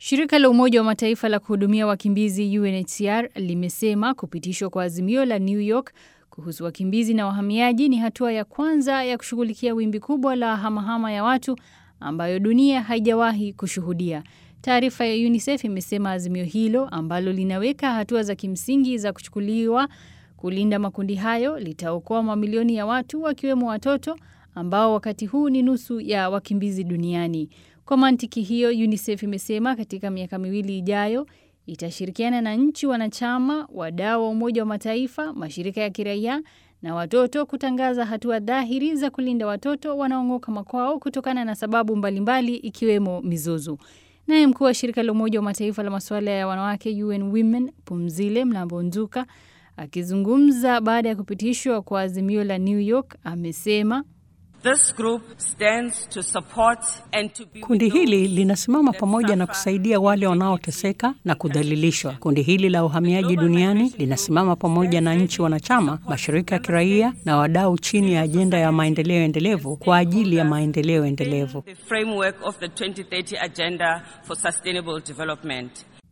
Shirika la Umoja wa Mataifa la kuhudumia wakimbizi UNHCR limesema kupitishwa kwa azimio la New York kuhusu wakimbizi na wahamiaji ni hatua ya kwanza ya kushughulikia wimbi kubwa la hamahama ya watu ambayo dunia haijawahi kushuhudia. Taarifa ya UNICEF imesema azimio hilo ambalo linaweka hatua za kimsingi za kuchukuliwa kulinda makundi hayo litaokoa mamilioni ya watu wakiwemo watoto ambao wakati huu ni nusu ya wakimbizi duniani. Kwa mantiki hiyo, UNICEF imesema katika miaka miwili ijayo itashirikiana na nchi wanachama, wadau wa Umoja wa Mataifa, mashirika ya kiraia na watoto kutangaza hatua dhahiri za kulinda watoto wanaong'oka makwao kutokana na sababu mbalimbali ikiwemo mizozo. Naye mkuu wa shirika la Umoja wa Mataifa la masuala ya wanawake UN Women Pumzile Mlambo Nzuka akizungumza baada ya kupitishwa kwa azimio la New York amesema This group stands to support and to be Kundi hili linasimama pamoja na kusaidia wale wanaoteseka na kudhalilishwa. Kundi hili la uhamiaji duniani linasimama pamoja na nchi wanachama, mashirika ya kiraia na wadau chini ya ajenda ya maendeleo endelevu kwa ajili ya maendeleo endelevu. the framework of the 2030 Agenda for Sustainable Development.